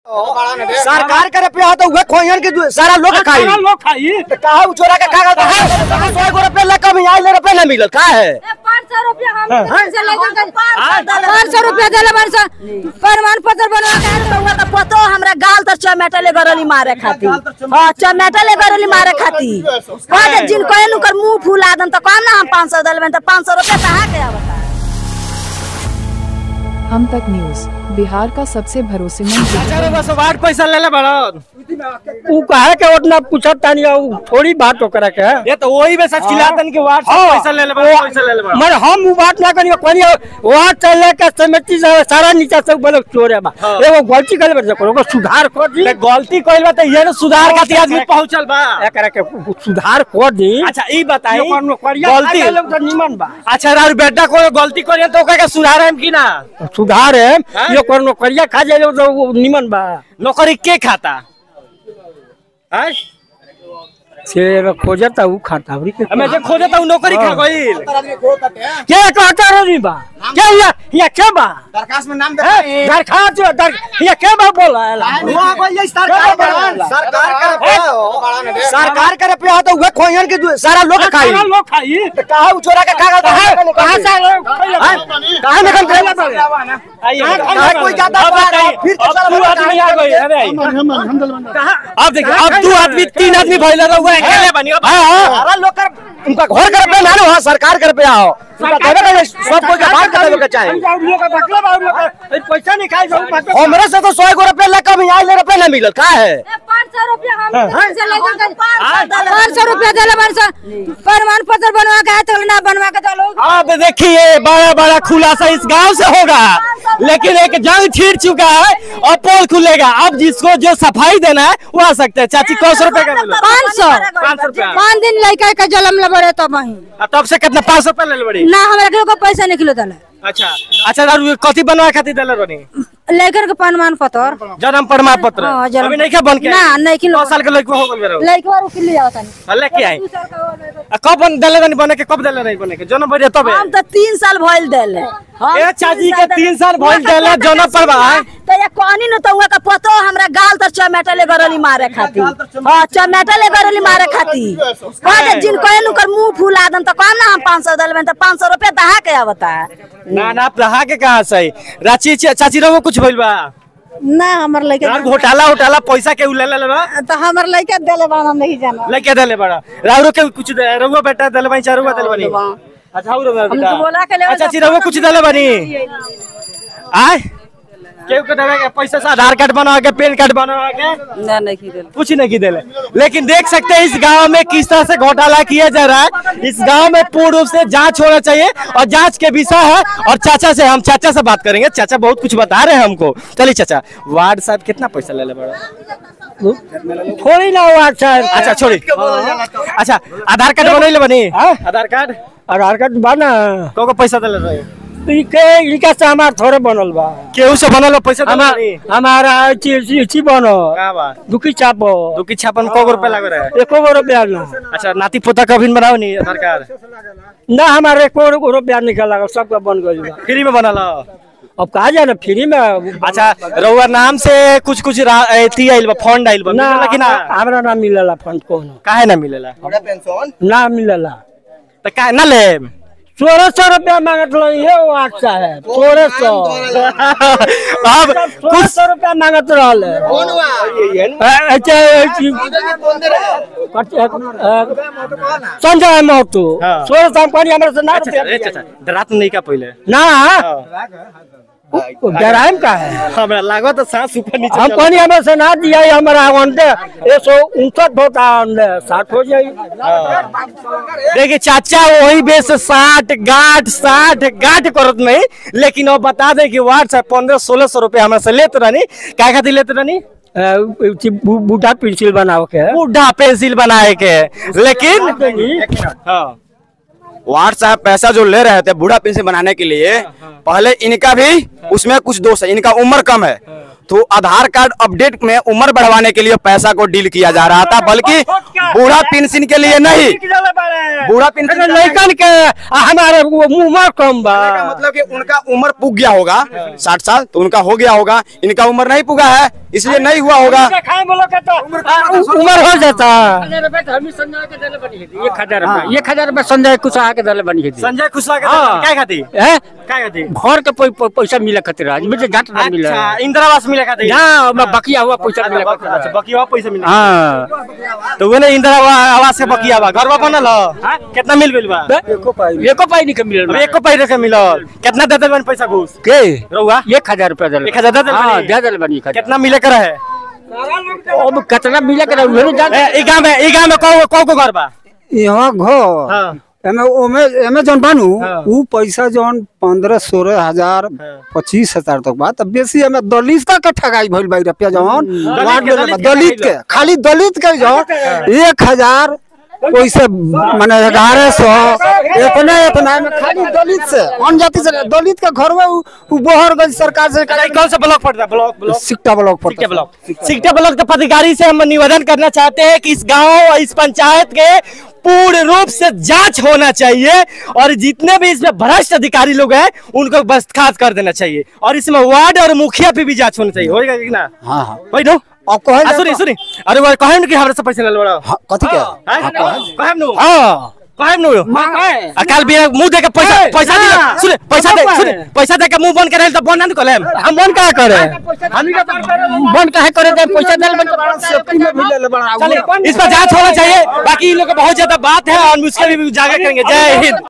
सरकार के रुपया तो उहे खोइन के दु- सारा लोग खाई सारा लोग खाई तो काहे उ चोरा के कागज है सौ गो रुपया लेकर भी आइले रुपया ना मिलल का है पाँच सौ रुपया हम से लेकर पाँच सौ रुपया दिले बार सौ प्रमाण पत्र बनवा के आयल तो हुआ तो पतो हमरा गाल तो चमेटले गरली मारे खाती हां चमेटले गरली मारे खाती कह जिन कोई नुकर मुंह फुला दन तो कम ना हम 500 दिलबन तो 500 रुपया कहां के आवता हम तक न्यूज बिहार का सबसे भरोसेमंद चार बस वार्ड पैसा ले ले बड़ा उ काहे के उतना पूछत तानी उ थोड़ी बात ओकरा के ये तो वही में सच खिलातन के वार्ड से हाँ। पैसा ले ले बड़ा पैसा ले ले बड़ा मगर हम उ बात ना करी कोनी वहां चले के समिति से सारा नीचा से बोले चोरे बा एगो गलती कर बे ओको सुधार कर दी ते गलती कइल बा त ये ना सुधार खातिर आदमी पहुंचल बा एकरा के सुधार कर दी अच्छा ई बताई एगो नौकरिया गलती खाए लोग तो निमन बा अच्छा यार बेटा कोई गलती करिए तो ओकरा के सुधार हम की ना सुधार है हाँ? ये कोनो नौकरिया खा जाए लोग तो वो निमन बा नौकरी के खाता हैं से खोजता उ खाता अबरी के हमें जे खोजे त नौकरी खा गइल के कहता रही बा के या या के बा दरखास्त में नाम है दरखास्त दर या के बा बोला सरकार का सरकार के रुपया तो उहे खोइन के दु- सारा लोग खाई सारा लोग खाई तो काहे उ चोरा के कागज है कहां से काहे में कल खेला बा आइए कहाँ कोई जाता अब बाहर, बताइए, फिर तो अब साला दू बड़ा आदमी आ गए अरे आइए। अब देखिए अब दू आदमी तीन आदमी भइल रहुआ अकेले बनी अब हाँ हाँ सारा लोग कर उनका घर के रुपया ना लो हाँ सरकार के रुपया हो उनका देवे के सब कोई के बात कर देवे के चाहे पैसा नहीं खाई हमरे से तो सौ गो रुपया लेकर भी आइले रुपया ना मिलल का है पाँच सौ रुपया हम से लेकर पाँच सौ रुपया दिले बार सौ प्रमाण पत्र बनवा के आयल तो ना बनवा के चलो अब देखिए बड़ा बड़ा खुलासा इस गांव से होगा लेकिन एक जंग छिड़ चुका है और पोल खुलेगा अब जिसको जो सफाई देना है वो आ सकते हैं चाची कौ सौ रुपए का मिला पाँच सौ पाँच सौ रुपया पाँच दिन लड़का के जलम ले बड़े तब वहीं आ, तब से कितना पाँच सौ रुपया ले बड़ी ना हमरा के कोई पैसा निकलो दले अच्छा अच्छा दारू कथी बनवा खातिर दिले बनी लेकर के प्रमाण पत्र जन्म प्रमाण पत्र हाँ, जन्म- अभी नहीं क्या बन के ना, नहीं कि नौ साल के लड़का हो गल मेरा लड़का रुक ले जाता नहीं लेके आई आ, कब बन दिले बनी बने के कब दिले नहीं बने के जन्म बढ़िया तब हम तो तीन साल भइल देले हम ए, चाची के देले। तीन साल भइल हुआ देले, के जौना पैसा पर बा। मिला, तो ये कहनी न तो हुआ का पतो हमरा गाल तर चमेटले गरली मारे खाती हां चमेटले गरली मारे खाती कह जिन कोई नुकर मुंह फुला दन तो कम ना हम 500 दिलबन तो 500 रुपया दहा के आवता ना ना रहा के कहाँ सही राची चा- चाची रहो कुछ भइल बा ना हमर लड़का यार घोटाला उटाला पैसा के ले ले बा तो हमर लड़का देले बा हम नहीं जाना लेके दले बड़ा राउरो के कुछ दे रहुआ बेटा दले बनी चारुआ दले बनी अच्छा हो रहा बेटा हमको बोला के ले अच्छा ची रहुआ कुछ दले बनी आय केहू के देवे के पैसा से आधार कार्ड बनवा के पैन कार्ड बनवा के ना नहीं की देले कुछ नहीं की देले लेकिन देख सकते हैं इस गांव में किस तरह से घोटाला किया जा रहा है इस गांव में पूर्ण रूप से जांच होना चाहिए और जांच के विषय है और चाचा से हम चाचा से बात करेंगे चाचा बहुत कुछ बता रहे हैं हमको चलिए चाचा वार्ड साहब कितना पैसा ले ले बड़ा थोड़ी ना हुआ अच्छा अच्छा छोड़ी अच्छा आधार कार्ड बनैले बनी हाँ? आधार कार्ड आधार कार्ड बा ना को को पैसा देले रहे इके इनका से हमार थोड़े बनल बा केहू से बनल हो पैसा देले हमार बनी हमारा ची ची बनो का बा दुखी चापो दो की छापन को रुपए लग रहा है एको गो रुपया ना अच्छा नाती पोता का भी बनाओ नहीं आधार कार्ड ना हमारे एको गो रुपया निकल सबका बन गई बा फ्री में बनल हो अब कहा जाए ना फ्री में अच्छा रउआ नाम से कुछ कुछ रा- एथी आइल बा फंड आइल बा ना मिलेला कि ना हमरा ना मिलेला फंड कोनो काहे ना मिलेला पेंशन ना मिलेला तो काहे ना ले सोलह सौ रुपया मांगत रहो ये वार्ड साहब सोलह सौ अब सोलह कुछ सौ रुपया मांगत रहल है। कौन हुआ अ- अच्छा अथी, कौन दे रहे कट- अ, संजय महतो हाँ। सोलह सौ पानी हमरा से ना अच्छा रुपया अच्छा अच्छा डरात नहीं का पहले ना हाँ। डराइम का है हमरा लागो तो सांस ऊपर नीचे हम चला। पानी हमें से ना दिया है हमारा अंडे एक सौ उनसठ होता है अंडे साठ हो जाए देखिए चाचा वही बेस साठ गाठ साठ गाठ करत नहीं लेकिन वो बता दे कि वार्ड से पंद्रह सोलह सौ रुपया हमरा से लेते रहनी क्या खातिर लेते रहनी बूढ़ा पेंसिल बनाओ के बूढ़ा पेंसिल बनाए के लेकिन हाँ वार्ड साहब पैसा जो ले रहे थे बूढ़ा पेंशन बनाने के लिए पहले इनका भी उसमें कुछ दोष है इनका उम्र कम है तो आधार कार्ड अपडेट में उम्र बढ़वाने के लिए पैसा को डील किया जा रहा था बल्कि बूढ़ा पेंशन के लिए नहीं बूढ़ा पेंशन अरे लड़कन के आ, हमारे वो उम्र कम बा का मतलब कि उनका उम्र पुग गया होगा साठ साल तो उनका हो गया होगा इनका उम्र नहीं पुगा है इसलिए नहीं हुआ होगा उम्र हो जाता एक हजार रुपया एक हजार रुपया संजय कुशवाहा के दल बनी है संजय कुशवाहा का हाँ। क्या खाती हैं? क्या खाती घर के पै- पै- पैसा मिला खातिर आज मुझे घाट ना मिला अच्छा इंदिरा आवास मिला खाती यहाँ मैं बकिया हुआ पैसा मिला अच्छा खातिर बाकी और पैसा मिला हाँ तो वो इंदिरा आवा- आवास के बकिया बा घर बनल ह कितना मिल गइल बा एको पाई नहीं के अब मिलल एक को पैसे के मिलल कितना दे देबन पैसा घूस के रहुआ एक हजार रुपया दल एक हजार दे देल हाँ बनी? दे दल बनी एक हजार। कितना मिले कर है अब कितना मिला के उहे नहीं जान ए, ई गांव में ई गांव में कौ कौ को घर बा यहाँ घर हाँ एमे ओमे एमे जौन बानू हाँ। ऊ पैसा जौन पंद्रह सोलह हजार पच्चीस हजार तक बा तब बेसी एमे दलित का ठगाई भइल बा रुपया जौन वार्ड के, में दलित के दलित के खाली दलित के जौन एक हजार पैसे माने ग्यारह सौ इतना इतना में खाली दलित से अन्य जाति से नहीं, दलित के घर में ऊ ऊ बोहर गई सरकार से ई कौन सा ब्लॉक पड़ता है block block Sikta block Sikta पड़ता ब्लॉक सिक्टा ब्लॉक के पदाधिकारी से हम निवेदन करना चाहते हैं कि इस गांव और इस पंचायत के पूर्ण रूप से जांच होना चाहिए और जितने भी इसमें भ्रष्ट अधिकारी लोग हैं उनको बर्खास्त कर देना चाहिए और इसमें वार्ड और मुखिया पे भी जांच होनी चाहिए होएगा कि ना हाँ हाँ भाई नो अब कहे आ, सुनी सुनी अरे वो कहे कि हमरा से पैसा ले लो हाँ, कथी के कहे नु हाँ कहे नु अकाल भी मुंह दे के पैसा पैसा दे सुने पैसा दे सुने पैसा दे के मुंह बंद करे तो बंद ना करेम हम मन का करे मन काहे करे दे पैसा दल बन सेफ्टी में भी ले ले बड़ा चलिए इस पर जांच होना चाहिए बाकी इन लोग को बहुत ज्यादा बात है और हम उसके भी उजागर करेंगे जय हिंद